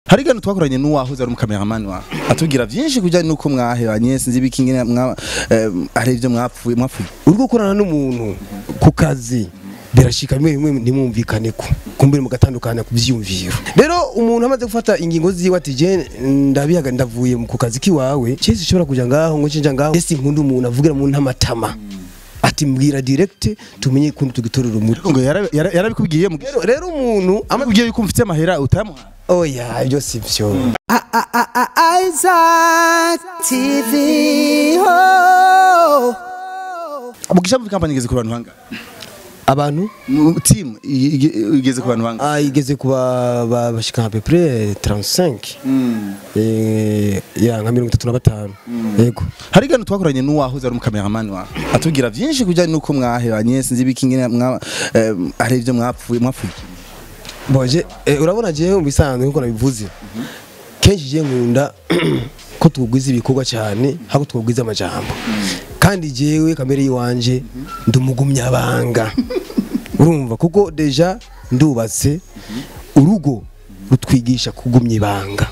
hari gano twakoranye n'uwahoze ari umukameramani wawe atubwira byinshi kujyanye n'uko mwahebanye sinzi ibiki ngene mwa eh, hari ibyo mwapfuye mwapfuye urwo gukorana n'umuntu ku kazi birashika bimwe bimwe ntimwumvikane ko kumbere mugatandukana ku vyiyumviro rero umuntu amaze gufata ingingo ziwe ati je ndabihaga ndavuye ku kazi kiwawe cese ushobora kuja ngaho ngo cinja ngaho ese nkunda umuntu avugira mu ntamatama ati mbwira direct tumenye kuntu tugitorera umuti ngo yara- yara- yarabikubwiye mu rero rero umuntu ama amubwiye yuko mfite amahera utayamuha oya ibyo si byo Isaac TV. Oh. mugisha muri kampani igeze ku bantu hanga abantu mu team i- i- igeze ku bantu hanga ah, igeze kuba ba- bashika à peu près 35 eh ya nka 35 yego hari gano twakoranye n'uwahoze ari umukameramani wawe atubwira byinshi kujyanye n'uko mwahebanye sinzi ibiki ngene mwa eh, hari ibyo mwapfuye mwapfuye boje eh, urabona jewe mu bisanzwe nkuko nabivuze kenshi je nkunda ko tugwiza ibikorwa cyane hako tugwiza amajambo kandi jewe kamere yiwanje ndumugumyabanga urumva kuko deja ndubatse urugo rutwigisha kugumya ibanga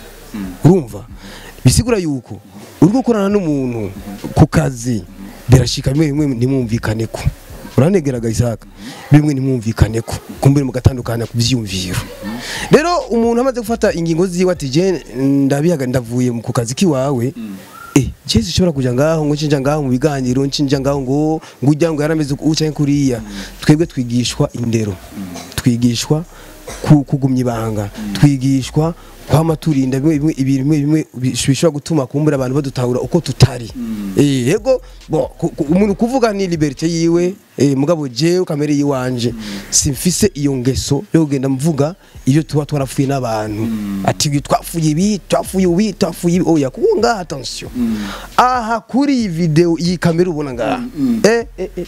urumva bisigura yuko urwo gukorana n'umuntu ku kazi birashika bimwe bimwe ntimwumvikane ko uranegeraga isaka bimwe ntimwumvikane ko kumbere mugatandukana ku vyiyumviro rero umuntu amaze gufata ingingo ziwe ati je ndabihaga ndavuye ku kazi kiwawe eh Jesu ushobora kuja ngaho ngo cinja ngaho mu biganiro ncinja ngaho ngo ngo ujya ngo yarameze uku canke kuriya twebwe twigishwa indero twigishwa ku- kugumya ibanga twigishwa kwama turinda bimwe bimwe ibintu bimwe bimwe bishobora gutuma kumbura abantu badutahura uko tutari eh yego bo ku- ku- umuntu kuvuga ni liberté yiwe eh mugabo jewe kamere yiwanje simfise iyo ngeso yo kugenda mvuga iyo tuba twarafuye n'abantu ati twafuye ibi twafuye ibi twafuye ibi oya kuko ngaha attention aha kuri iyi video iyi kamera ubona ngaha eh eh eh,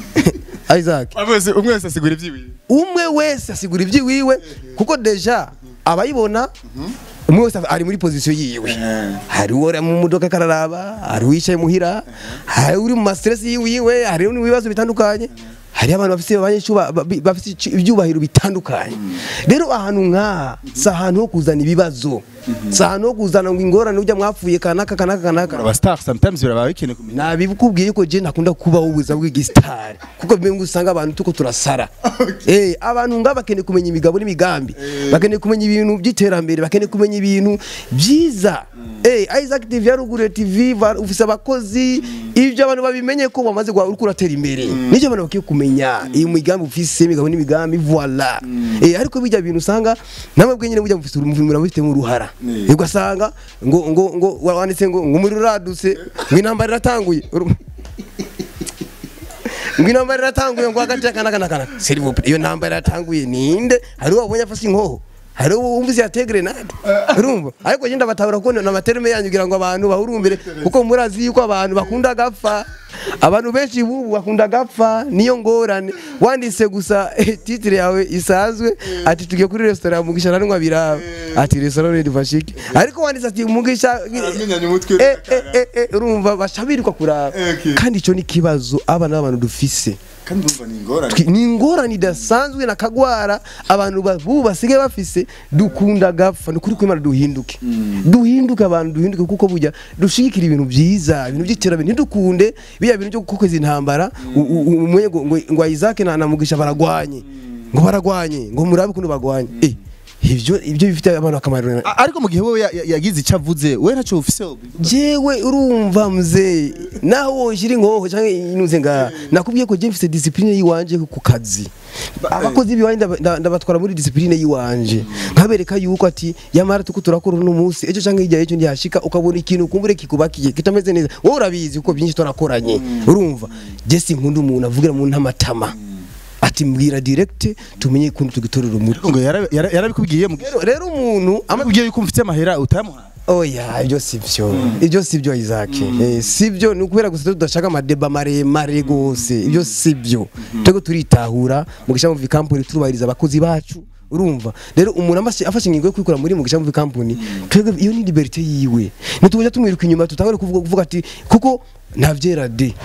eh Isaac Abose umwe wese asigura ibyiwe. umwe wese asigura iby'iwiwe kuko deja abayibona umwe wese ari muri pozisiyo yiwe hari uri mu modoka kararaba hari uwicaye muhira hari uri mu mastress yiwiwe hari uri mu bibazo bitandukanye hari abantu bafite abanyeshuba bafite ici- ibyubahiro bitandukanye rero ahantu nk'aha si ahantu ho kuzana ibibazo si ahantu ho kuzana ngo ingorane ujya mwapfuye kanaka kanaka kanaka Aba star sometimes biraba bikeneye kumenya. nabikubwiye ko je ntakunda kubaho ubuzima bw'igisitari kuko bimwe usanga abantu tuko turasara eh abantu nga bakeneye kumenya imigabo n'imigambi bakeneye kumenya ibintu by'iterambere bakeneye kumenya ibintu byiza eh Isaac TV yarugure TV ba- ufise abakozi ibyo abantu babimenye ko bamaze gwa uriko uratera imbere nicyo abantu bakiye kumenya iyi migambi ufise imigabo n'imigambi voilà eh ariko bijya bintu usanga namwe bwenyine mujya mufise urumvimura mufite mu ruhara ugasanga ngo ngo ngo wanditse ngo ngo umuriro uradutse ngo intambara iratanguye Uru- ngo intambara iratanguye ngo hagati y'akana kana kana s'il vous plaît iyo ntambara iratanguye ninde hari uwo wabonye afashe inkoho hari uwo wumvise yateye grenade urumva ariko genda batabura ko na materime yanyu kugira ngo abantu bahurumbire kuko murazi yuko abantu bakunda gapfa abantu benshi bubu bakunda gapfa niyo ngorane wanditse gusa eh, titre yawe isanzwe ati tugiye kuri restaurant mugisha nanwa biraba ati restaurant ni fashiki ariko wanditse ati mugisha Aramenyanye umutwe eh, eh, eh, eh, urumva bashabirirwa kuraba Okay. kandi ico ni kibazo abana b'abantu dufise Kandi umva ni ingorane. Twi- ni ingorane idasanzwe na kagwara abantu ba- bubu basigaye bafise dukunda gapfa ni ukuri kw'imana duhinduke duhinduke abantu duhinduke kuko burya dushigikira ibintu byiza ibintu by'iterambere ntidukunde biriya bintu byo gukoza intambara u- u- u- umenye ngo ngo- ngo Isaac na namugisha baragwanye ngo baragwanye ngo murabe ukuntu bagwanye eh ivyo ivyo bifite abantu akamaro A- Ariko mu gihe wowe ya- ya- yagize icyo avuze we ntacyo ufise. jewe urumva mzee naho woshira inkoho canke inuze nga nakubwiye ko je mfise discipline yiwanje ku kazi abakozi biwanje ndaba- nda- ndabatwara muri discipline yiwanje nkabereka yuko ati yamara tuko turakora uno munsi ejo canke hirya y'ejo ndihashika ukabona ikintu kumbure kikubakiye kitameze neza wowe urabizi kuko byinshi twarakoranye urumva je sinkunda umuntu avugira mu ntamatama ati mbwira direct tumenye kuntu tugitorera umuti Ngo yara- yara- yarabikubwiye mu rero rero umuntu ama amubwiye yuko mfite amahera utayamuha. oya ibyo si byo ibyo si byo Isaac Eh, si byo ni ukubera gusa tudashaka amadeba maremare gose ibyo si byo twebwe turitahura mugisha muvi company turubahiriza abakozi bacu urumva rero umuntu amashe- afashe ingingo yo kwikura muri mugisha muvi company twebwe iyo ni liberté yiwe ntitujya tumwiruka inyuma tutangure kuvuga kuvuga ati kuko ntavyera de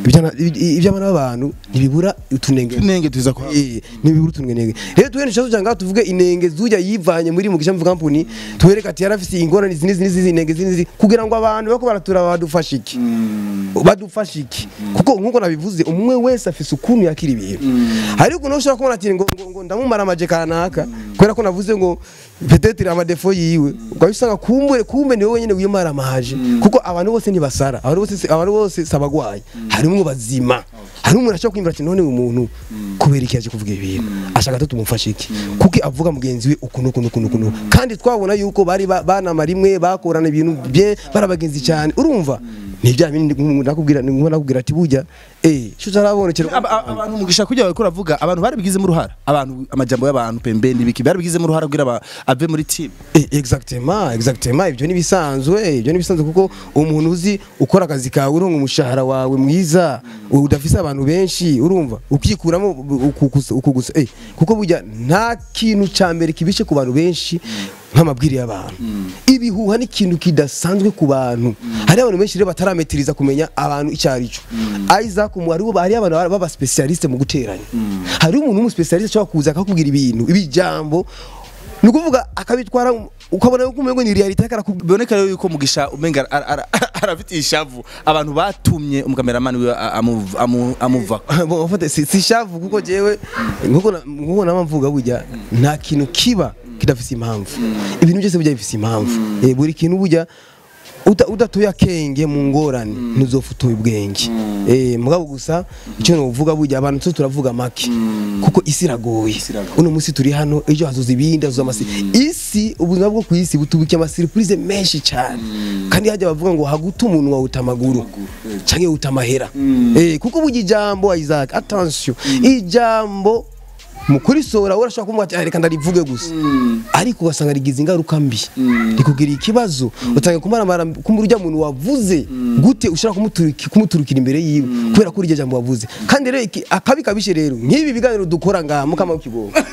Ibyana- iby- iby'abana b'abantu ntibibura utunenge tunenge tuza kwa Eh, ntibibura utunenge rero tuwene nshazo cyangwa tuvuge inenge zujya yivanye muri mu gishamvu company tuwereka ati yarafise ingorane izi n'izi n'izi inenge izi n'izi kugira ngo abantu bako baratura badufashe iki badufashe iki kuko nkuko nabivuze umwe wese afise ukuntu yakira ibintu ariko ukuntu ushobora kubona ati ngo, ngo, ngo ndamumara amaje kanaka kubera ko navuze ngo peut-être amadefo yiwe ukabisanga kumbure kumbe ni wowe nyene wiyemara amaje kuko abantu bose ntibasara abantu bose si- abantu bose sabagwaye harimwo bazima hari umuntu ashaka kwimbura ati none uyu muntu kubera iki yaje kuvuga ibintu ashaka ko tumufashe iki kuko avuga mugenzi we ukuntu ukuntu ukuntu ukuntu kandi twabona yuko bari ba- banama rimwe bakorana ibintu bye barabagenzi cyane urumva ni bya bindi nakubwira nakubwira ati burya eh cyo zarabonekera Aba- aba- abantu mugisha kujya bariko uravuga abantu barabigizemo uruhara abantu amajambo y'abantu pembeni ibiki barabigizemo uruhara kugira aba- ave muri team Eh, exactement exactement ibyo nibisanzwe ibyo nibisanzwe kuko umuntu uzi ukora akazi kawe uronka umushahara wawe mwiza udafise abantu benshi urumva ukikuramo ukugusa ukugusa eh kuko burya nta kintu ca mbere kibishe ku bantu benshi nk'amabwire y'abantu ibihuha ni ikintu kidasanzwe ku bantu hari abantu benshi rero batarametiriza kumenya abantu icyo ari cyo Isaac mu hariho hari abantu baba specialiste mu guteranya hari umuntu w'umuspecialiste ashobora kuza akakubwira ibintu ibijambo ni ukuvuga akabitwara ukabona yuko umengo ni reality akarakubwira biboneka rero yuko mugisha umenga ara- ara- arafite ishavu abantu batumye umukameramani wiwe a- amu- amu- amuva Bon, en fait, si si shavu kuko jewe nkuko na- nkuko nama mvuga burya nta kintu kiba kidafise impamvu ibintu byose burya bifise impamvu Eh, buri kintu burya uda- udatoye akenge mu ngorane ntuzofutuye ubwenge eh mugabo gusa icyo novuga burya abantu tso turavuga make kuko isi iragoye uno munsi turi hano ejo hazoza ibindi hazoza amasi isi ubuzima bwo ku isi butubukiye amasiripurize menshi cyane kandi hajya bavuga ngo haguta umuntu wawuta amaguru canke wuta amahera eh kuko burya ijambo Isaac attention ijambo mu kurisohora urashobora kumva ati "Ah, reka ndarivuge gusa ariko ugasanga rigize ingaruka mbi rikugira ikibazo utanga kumaramara kumva urya muntu wavuze gute ushobora kumuturuki- kumuturukira imbere yiwe kubera ko urya jambo wavuze kandi rero iki- akabi kabishe rero nk'ibi biganiro dukora ngaha mukama w'ikigongo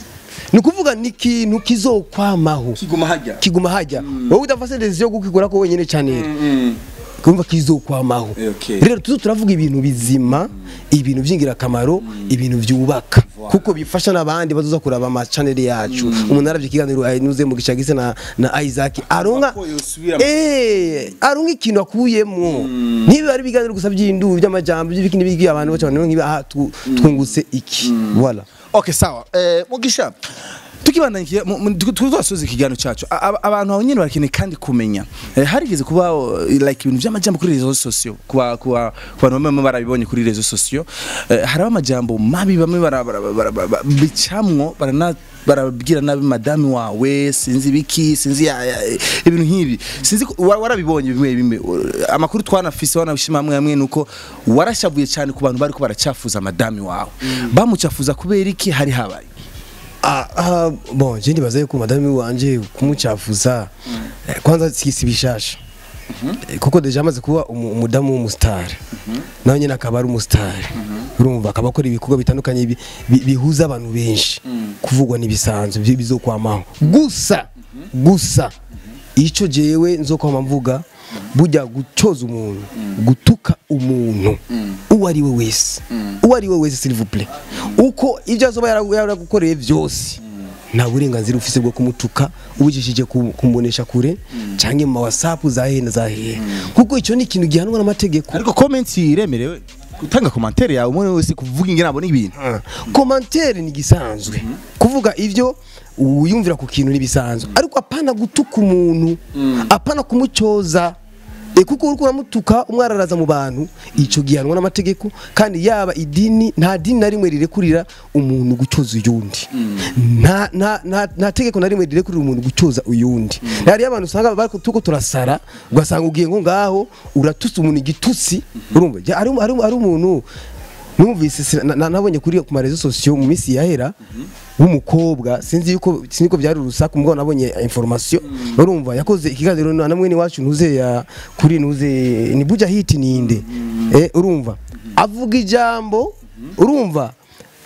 ni ukuvuga ni ikintu kizokwamaho kiguma hajya kiguma hajya wowe udafashe decision yo kukigura ko wenyine cyane kumva kizokwamaho Eh, okay. rero tuzo turavuga ibintu bizima ibintu by'ingirakamaro ibintu byubaka kuko bifasha n'abandi bazoza kuraba ama channel yacu umuntu aravye ikiganiro anyuze mu gishagise na na Isaac aronka Ko yosubira mu- eh aronka ikintu akuyemwo niba ari ibiganiro gusa by'indu by'amajambo by'ibiki n'ibiki abantu bacu abantu nkiba aha tu- twungutse iki voilà okay sawa eh, mugisha tukibandanya tuzasoza ikiganiro cyacu A- aba- abantu aho nyine barakeneye kandi kumenya Eh, harigeze kuba uh, like ibintu by'amajambo kuri rezo sosiyo kuba kuba ku bantu bamwe barabibonye kuri rezo sosiyo Eh, hariho amajambo mabi bamwe bara- bara- bara- bara- bara- bicamwo barana barabwira nabi madame wawe sinzi biki sinzi ya- ya- ibintu nk'ibi sinzi ko- wa- warabibonye bimwe bimwe Uh, amakuru twanafise wanabishima hamwe hamwe nuko warashavuye cyane ku bantu bariko baracafuza madame wawe bamucafuza kubera iki hari habaye Ah, ah, bon je ndibaza yuko madame wanje kumucafuza eh, kwanza si si bishasha Eh, kuko deja amaze kuba umu- umudamu w'umusitari nawe nyine akaba ari umusitari urumva akaba akora ibikorwa bitandukanye bi- bi- bihuza abantu benshi kuvugwa n'ibisanzwe byo bizokwamaho gusa gusa icyo jewe nzokwama mvuga burya gucoza umuntu gutuka umuntu uwo ari we wese uwo ari we wese s'il vous plaît uko ibyo azoba yara- yaragukoreye byose nta burenganzira ufise bwo kumutuka ubujishije ku- kumubonesha kure canke mu ma whatsapp za hehe na za hehe kuko icyo ni ikintu gihanwa n'amategeko ariko comment iremerewe gutanga commentaire yawe umuntu wese kuvuga ingene abona ibintu komantere ni gisanzwe kuvuga ivyo wiyumvira ku kintu nibisanzwe ariko apana gutuka umuntu apana kumucoza E kuko uriko uramutuka umwararaza mu bantu ico gihanwa n'amategeko kandi yaba idini nta dini na rimwe rirekurira umuntu gucoza uyundi nta nta nta- nta tegeko na rimwe rirekurira umuntu gucoza uyundi hari abantu usanga bariko tuko turasara ugasanga ugiye ngo ngaho uratutse umuntu igitutsi urumva Ja, ari ari ari umuntu numvise sina- na- na- nabonye kuri ku marezo sosiyo mu minsi yahera w'umukobwa sinzi yuko sinzi ko byari urusaku mugabo nabonye information urumva yakoze ikiganiro na namwe ni wacu ntuze ya kuri ntuze ni buja hit ninde eh urumva avuga ijambo urumva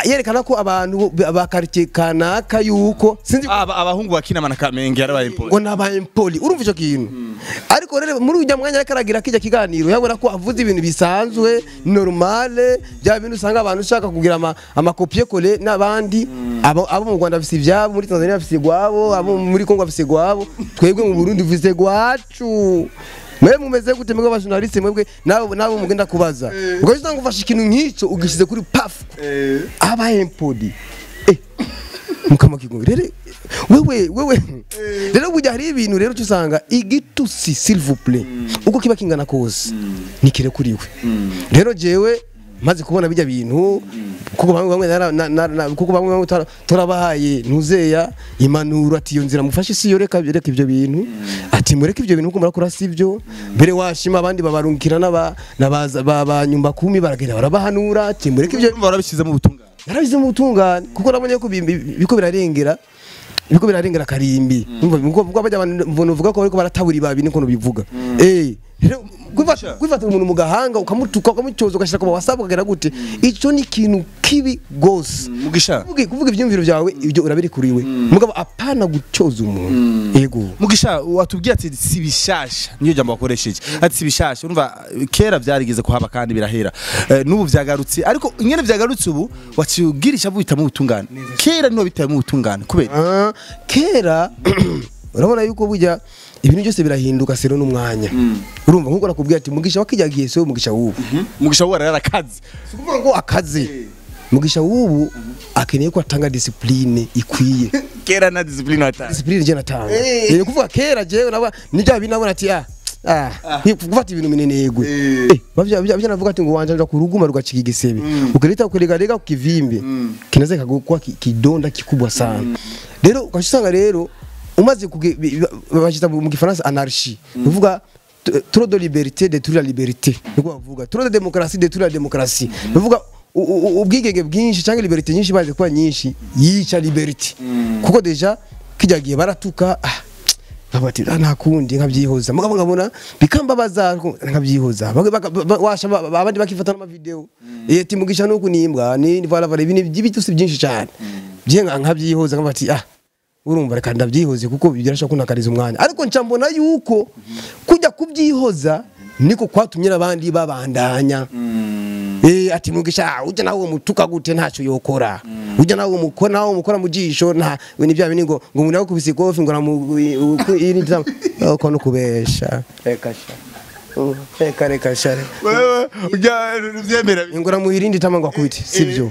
yerekana ko abantu ba quartier kanaka yuko sinzi aba abahungu bakina na kamenge yarabaye impoli ngo nabaye poli urumva icyo kintu ariko rero muri ujya mwanya ariko aragira kijya kiganiro yabona ko avuze ibintu bisanzwe normale bya bintu usanga abantu ushaka kugira ama amakopiye kole n'abandi abo abo mu Rwanda bafise ibyabo muri Tanzania bafise gwabo abo muri Kongo bafise gwabo twebwe mu Burundi bafise gwacu mwe mumeze gute mwebwe abajournaliste mwebwe nabo nabo mugenda kubaza ubwo usanga ufashe ikintu nk'icyo ugishize kuri paf aba impodi eh mukama kigongo rero wewe wewe rero burya hari ibintu rero usanga igitusi s'il vous plaît uko kiba kingana kose nikire kuriwe rero jewe maze kubona bijya bintu kuko bamwe bamwe nara- na- na- na- kuko bamwe bamwe tura- turabahaye ntuzeya impanuro ati iyo nzira mufashe si yo reka reka ibyo bintu ati mureke ibyo bintu kuko murakora si byo mbere washima abandi babarungikira n'aba n'abaza- ba ba nyumba kumi baragenda barabahanura ati mureke ibyo urumva warabishyize mu butungane narabize mu butungane kuko nabonye ko bi- bi- biko birarengera biko birarengera karimbi umva kuko bajya abantu mbona uvuga ko bariko baratabura ibabi niko bivuga eh rero kwifata kwifata umuntu mu gahanga ukamutuka ukamucoza ugashyira ku WhatsApp ukagera gute ico ni ikintu kibi gose mugisha kuvuga kuvuga ivyumviro byawe ibyo urabiri kuriwe mugabo apana gucoza umuntu yego mugisha watubwiye ati si bishasha niyo jambo wakoresheje ati si bishasha urumva kera byarigeze kuhaba kandi birahera Eh, n'ubu vyagarutse ariko ingene vyagarutse ubu waciubwirisha bubita mu butungane kera niho bitaye mu butungane kubera Ah, kera urabona yuko burya ibintu byose birahinduka sero n'umwanya urumva nkuko nakubwiye ati mugisha wakijagiye so mugisha wubu mugisha we yarakaze si ukuvuga ngo akaze mugisha wubu akeneye ko atanga discipline ikwiye kera na discipline watanga discipline je natanga ni kuvuga kera jewe naba nijya bintu nabona ati ah Ah, gufata ibintu minenegwe eh bavya bavya navuga ati ngo wanja ku ruguma rugacika igisebe ukileta kulega lega kukivimbe kinaweza kugukwa ki- kidonda kikubwa sana rero ukashusanga rero umaze kuge- bi- bi- bashita mu gifaransa anarchie uvuga t- trop de liberté détruit la liberté niko bavuga trop de démocratie détruit la démocratie uvuga u- u- ubwigenge bwinshi cyangwa liberté nyinshi baze kuba nyinshi yica liberté kuko deja kijya gihe baratuka ah, nkaba ati "Ah, nta kundi nkabyihoza mugabo nkabona bikambabaza nkabyihoza Bag- baka- ba- washa ba- ba- abandi bakifata n'amavideo eh ati mugisha nuko nimbwa ni vala vala ibintu by'ibitusi byinshi cyane bye nka- nkabyihoza nkaba ati ah urumva reka ndabyihoze kuko birashobora kunakariza umwanya ariko nca mbona yuko kujya kubyihoza niko kwatumye n'abandi babandanya Eh ati mugisha ujya nawe umutuka gute ntacyo yokora ujya nawe umukora nawe umukora mu jisho nta we ni bya bini ngo ngo umuntu yakubise ikofi ngo namu iri ndam uko no kubesha reka sha Uh, reka reka sha wewe ujya uvyemera ngo namuhirindi tama ngo akubite sivyo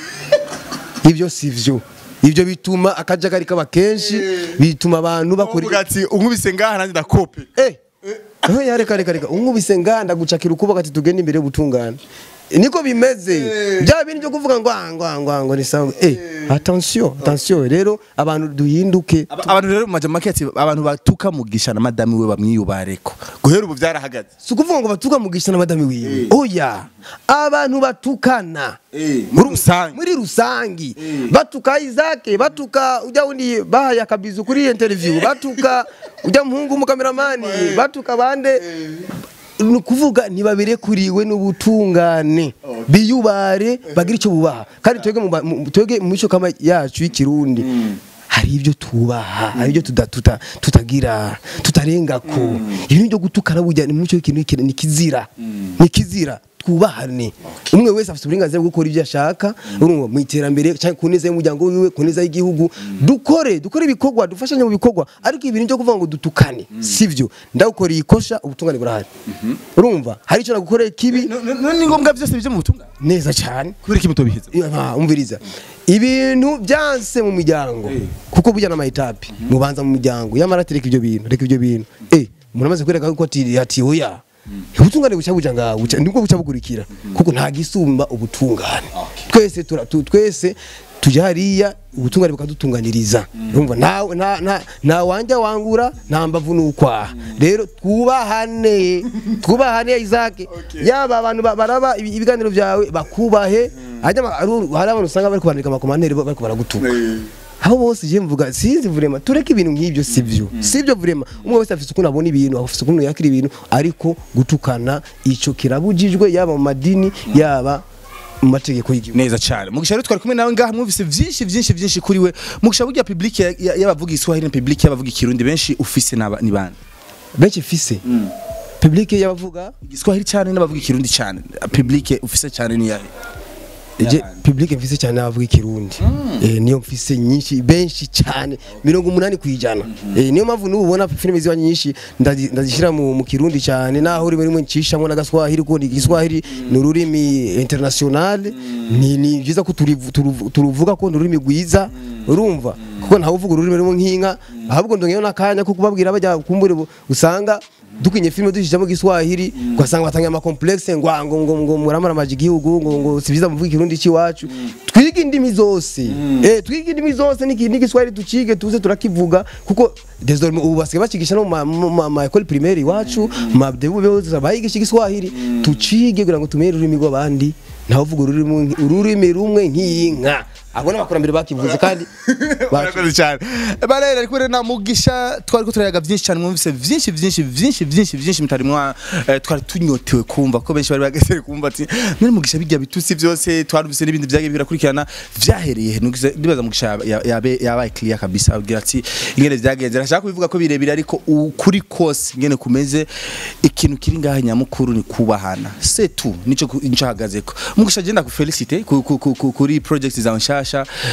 ibyo sivyo ibyo bituma akajagari kaba kenshi bituma abantu bakora uvuga ati unkubise ngaha nanjye ndakope Eh. Eh, ya reka reka reka unkubise nganda gucakira ukuboko ati tugende imbere y'ubutungane niko bimeze bya bintu byo kuvuga ngo ah, ngo ah, ngo ah, ngo ni sawa eh attention attention rero abantu duhinduke Aba- abantu rero mu majamake ati abantu batuka mugisha na madame we bamwiyubareko guhera ubu vyarahagaze si ukuvuga ngo batuka mugisha na madame wiwe oya abantu batukana Eh, muri rusange. muri rusangi batuka Isaac batuka ujya undi bahaye akabizu kuri interview batuka ujya muhungu umukameramani batuka bande ni ukuvuga ntibabire kuriwe n'ubutungane biyubare bagire icyo bubaha kandi twebwe mu ba- mu- twebwe mu mico kama yacu y'ikirundi hari ibyo tubaha hari ibyo tuda- tuta- tutagira tutarengako ibintu byo gutukana burya ni mu mico y'ikintu ni kizira ni kizira twubahane umwe wese afite uburenganzira bwo gukora ibyo ashaka urumva mu iterambere cyangwa ku neza y'umuryango wiwe ku neza y'igihugu dukore dukore ibikorwa dufashanye mu bikorwa ariko ibintu byo kuvuga ngo dutukane sivyo ndagukoreye ikosha ubutungane burahari urumva hari icyo nagukoreye kibi none ni ngombwa byose bije mu butungane neza cyane kubera iki mutobihiza Ah, umviriza ibintu byanse mu miryango kuko burya n'amayitapi mubanza mu miryango yamara ati reka ibyo bintu reka ibyo bintu eh umuntu amaze kwereka ko ati ati oya ubutungane buca buja ngaho buca- nibwo buca bukurikira kuko nta gisumba ubutungane twese tura- tu- twese tujya hariya ubutungane bukadutunganiriza urumva nta nta nta nta wanja wangura nta mbavu nukwaha rero twubahane twubahane Isaac yaba abantu ba- baraba ibi- ibiganiro byawe bakubahe hajya ama- hari hari abantu usanga bari kubandika amakomantere bari baragutuka aho bose je mvuga sinzi vrema tureke ibintu nk'ibyo sivyo sivyo vrema umwe wese afite ukuntu abona ibintu afite ukuntu yakira ibintu ariko gutukana ico kirabujijwe yaba mu madini yaba mu mategeko y'igihugu neza cyane mugisha rero twari kumwe nawe ngaha mwumvise byinshi byinshi byinshi kuri we mugisha burya public ya- ya- y'abavuga iswahili na public y'abavuga ikirundi benshi ufise n'aba- ni bande benshi fise public y'abavuga igiswahili cyane n'abavuga ikirundi cyane public ufise cyane ni yahe je Y'abandi. public mfise cyane abavuga ikirundi eh niyo mfise nyinshi benshi cyane mirongo umunani kwijana eh niyo mpamvu nubu ubona filime ziba nyinshi ndazi- ndazishira mu, mu kirundi cyane naho rimwe rimwe ncishamo n'agaswahili kuko igiswahili ni ururimi international ni ni byiza ko turivu- turuvu- turuvuga ko ni ururimi rwiza urumva kuko ntawe uvuga ururimi rumwe nk'inka ahubwo ndongeyeho n'akanya ko kubabwira bajya kumbure bu- usanga dukinye filime dushyizemo igiswahili ugasanga batangiye amakomplexe ngo ah, ngo ngo ngo muramara amaji igihugu ngo ngo si byiza muvuga ikirundi cy'iwacu twige indimi zose eh twige indimi zose n'iki- n'igiswahili tukige tuze turakivuga kuko désormais ubu basigaye bakigisha no mu ma- mu ma- ma école primaire iwacu mu ma debu bose bayigisha igiswahili tucige kugira ngo tumenye ururimi rw'abandi ntawe uvuga ururimi ururimi rumwe nk'inka abo n'abakurambere bakivuze kandi bacu- barakoze cyane barera ariko rero na mugisha twari ko turayaga byinshi cyane mwumvise byinshi byinshi byinshi byinshi byinshi mutari mwa eh, twari tunyotewe kumva ko benshi bari bagasere kumva ati none mugisha bijya bitusi byose twarumvise n'ibindi byagiye birakurikirana byahereye he Nugize- ndibaza mugisha yaba- yaba- yabe yabaye clear kabisa abwira ati ingene byagenze arashaka kubivuga ko birebire ariko ukuri kose ingene kumeze ikintu kiri ngaha nyamukuru ni kubahana c'est tout nico ku- nico hagazeko mugisha agenda ku felicite ku- ku- ku- ku- kuri project za nshasha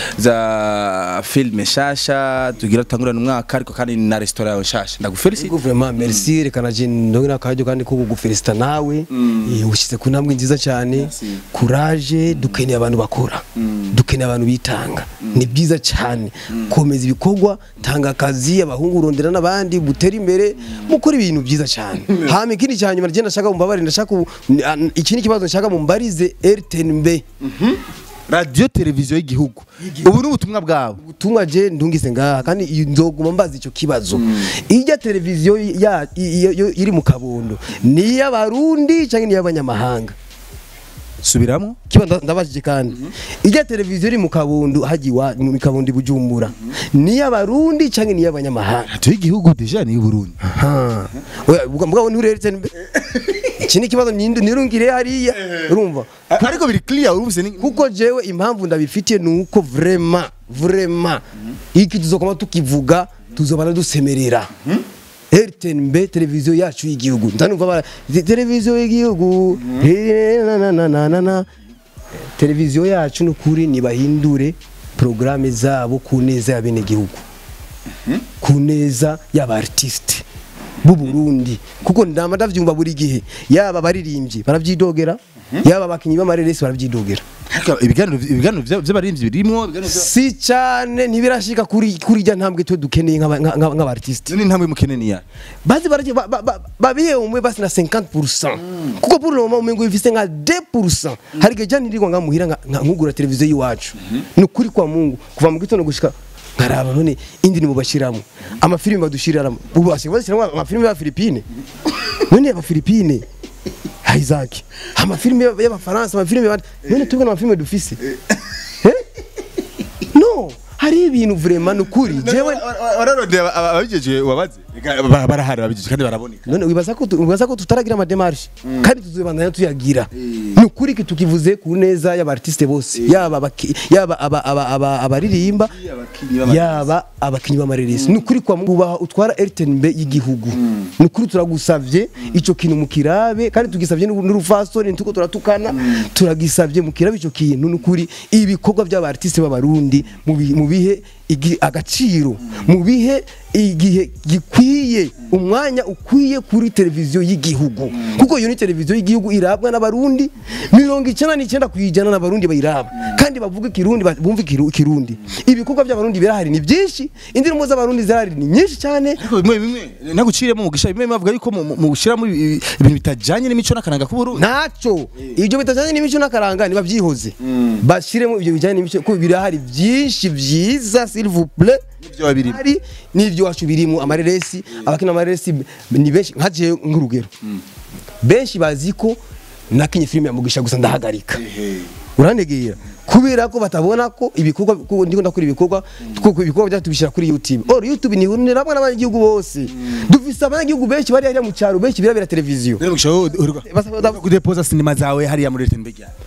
za filme nshasha tugira tutangurana umwaka ariko kandi ni na restaurant yawe nshasha ndagufelicite Ego vraiment merci reka naje ndongera akaryo kandi ko kugufelicita nawe eh, ushyize ku ntambwe nziza cyane courage dukeneye abantu bakora dukeneye abantu bitanga ni byiza cyane komeza ibikorwa tanga akazi abahungu urondera n'abandi butere imbere mukora ibintu byiza cyane hama ikindi cya nyuma ndagenda ndashaka mumbabarire ndashaka ubu- ni- an- iki ni ikibazo nshaka mumbarize RTNB radio televiziyo y'igihugu ubu ni ubutumwa bwawe ubutumwa je ndungise ngaha kandi iyo nzoguma mbaza icyo kibazo ijya televiziyo ya i- i- yo- iri mu kabondo ni iy'abarundi cyangwa ni iy'abanyamahanga subiramo kiba nda- ndabajije kandi ijya televiziyo iri mu kabondo haji wa mu kabondo i bujumbura ni iy'abarundi cyangwa ni iy'abanyamahanga radio y'igihugu deja ni y'uburundi Ha. Oya, buga- mugabo ntureretse mbe iki ni ikibazo nindu- nirungire hariya urumva ariko biri clear urumvise ni kuko jewe impamvu ndabifitiye ni uko vrema vrema iki tuzokoma tukivuga tuzobana dusemerera RTNB televiziyo yacu y'igihugu ndanumva bara "Te- televiziyo y'igihugu eh, na, na, na, na, na, na." televiziyo yacu nukuri nibahindure programme zabo ku neza ya bene gihugu ku neza y'aba artiste b'u Burundi kuko ndama ndavyumva buri gihe yaba baririmbyi baravyidogera yaba abakinyi b'amareresi baravyidogera Ariko ibiganiro ibiganiro vya- vy'abaririmbyi birimwo ibiganiro vya- si cyane ntibirashika kuri kuri rya ntambwe twe dukeneye nk'aba- nka- nka- nk'abartiste none intambwe mukeneye ya bazi baraje ba- ba- ba- babihe umwe basi na 50% kuko pour le moment umengo bifise nka 2% hari igihe jani ndirwa ngamuhira nka nka- nkugura televiziyo y'iwacu ni ukuri kwa Mungu kuva mu gitondo gushika nkaraba none indi nimubashiramo amafilime badushiriramo ubu basigaye bashyiramo amafilime ya Philippine none aba Philippine Isaac amafilime y'abafaransa amafilime y'abandi none tubwe n'amafilime dufise Eh? no hari ibintu vraiment ni ukuri jewe wararondera ababijeje wabaze Ba- barahari ababijeje kandi baraboneka none wibaza ko tu- wibaza ko tutaragira amademarche kandi tuzobandanya tuyagira ni ukuri ki tukivuze ku neza y'abartiste bose yaba abaki- yaba aba- aba- aba- abaririmba yaba abakinyi b'amareresi ni ukuri kwa mubaha utwara RTNB y'igihugu ni ukuri turagusavye ico kintu mukirabe kandi tugisavye n'u- n'urufasoni ntuko turatukana turagisavye mukirabe ico kintu ni ukuri ibikorwa by'abartiste b'abarundi mu bi- mu bihe igi- agaciro mu bihe igihe gikwiye umwanya ukwiye kuri televiziyo y'igihugu kuko iyo ni televiziyo y'igihugu irabwa n'abarundi mirongo icyenda n'icyenda ku ijana n'abarundi bayiraba kandi bavuga ikirundi ba- bumva ikiru- ikirundi ibikorwa by'abarundi birahari ni byinshi indirimbo z'abarundi zirahari ni nyinshi cyane ariko bimwe bimwe naguciremo mugisha bimwe bavuga yuko mu- mu- mu gushiramo ibi- ibintu bitajanye n'imico n'akaranga k'uburundi ntacyo ibyo bitajyanye n'imico n'akaranga ntibabyihoze bashyiremo ibyo bijyanye n'imico kuko birahari byinshi byiza s'il vous plaît N'ibyo babirimo. hari n'ibyo wacu birimo amareresi abakina amareresi ni benshi nkagiye nk'urugero benshi bazi ko nakinye filime ya mugisha gusa ndahagarika urantegera kubera ko batabona ko ibikorwa ko ndiko ndakora ibikorwa kuko ibikorwa byacu tubishyira kuri YouTube or YouTube ni nirabwa n'abanyagihugu bose dufise abanyagihugu benshi bari hariya mu cyaro benshi birabera televiziyo rero mugisha wowe uheruka Basa- kudepoza sinema zawe hariya muri RTNB ryari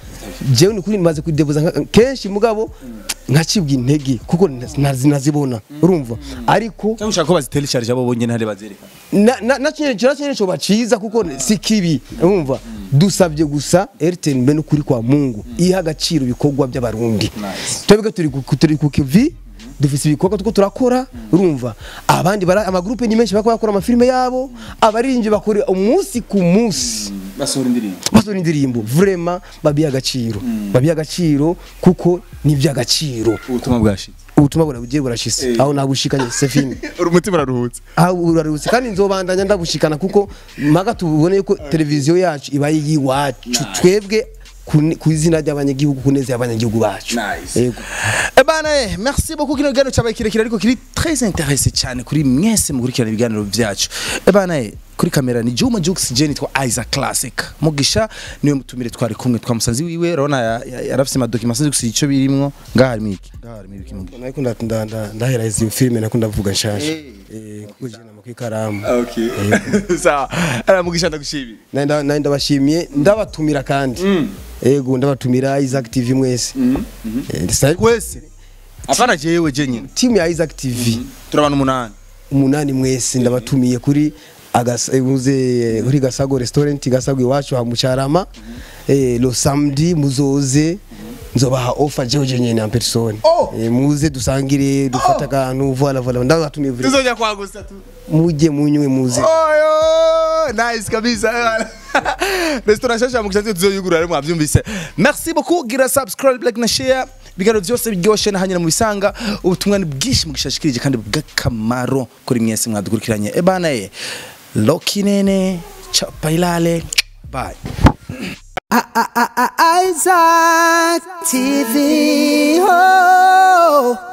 jewe ni kuri maze kudebuza nka- kenshi mugabo nkacibwa intege kuko ntazi- nazibona urumva ariko cyangwa ushaka ko bazitera isharije abo bonyene hari bazereka na na na kintu kira kintu cyo baciza kuko si kibi urumva dusabye gusa RTN mbe n'ukuri kwa Mungu iha agaciro ibikorwa by'abarundi twebwe turi ku- turi ku kivi dufise ibikorwa tuko turakora urumva abandi bara amagrupe ni menshi bakora bakora amafilme yabo abaririmbyi bakora umunsi ku munsi basohora indirimbo basohora indirimbo vraiment babiha agaciro babiha agaciro kuko ni iby'agaciro ubutumwa bwashitse ubutumwa burabugiye burashise aho nabushikanye Sefine umutima uraruhutse aho urarutse kandi nzobandanya ndabushikana kuko mpaga tubone ko televiziyo yacu iba yiwacu twebwe ku- ku izina ry'abanyagihugu kuneza y'abanyagihugu bacu Nice. yego Eh bana eh, merci beaucoup kino kiganiro cyabaye kirekire ariko kiri très intéressé cyane kuri mwese mukurikirana ibiganiro byacu eh bana eh, kuri kamera ni Juma Jux Jenny twa Isaac Classic Mugisha niwe mutumire twari kumwe twa musanzi wiwe urabona ya- ya- yarafise ama documents gusa ico birimwo ngaha harimo iki ngaha harimo iki Mugisha nariko nda- nda- nda- ndahera izi filime nako ndavuga nshasha eh kuko je nama kwikaramu okay sawa ara Mugisha ndagushimira nari nda- nari ndabashimiye ndabatumira kandi yego ndabatumira Isaac TV mwese Eh, ndisa- wese apana jewe je nyine timu ya Isaac TV turabana umunani umunani mwese ndabatumiye kuri agasa- eh, muze kuri gasago restaurant gasago iwacu ha mucarama eh, lo samedi muzoze nzobaha offer jewe je nyene en personne Oh! eh, muze dusangire dufata akantu voilà voilà ndabatumiye vure tuzoja kwa gusa tu muje munywe muze Oyo, nice kabisa. Restaurant shasha Mugisha tuzoyugura rero mwavyumvise. Merci beaucoup gira subscribe like na share. Bigaro byose biryoshe na hanyina mu bisanga ubutumwa ni bwinshi mugishashikirije kandi bw'akamaro kuri mwese mwadukurikiranye. E bana eh. Loki nene chapa ilale. Bye. Isaac TV. Oh.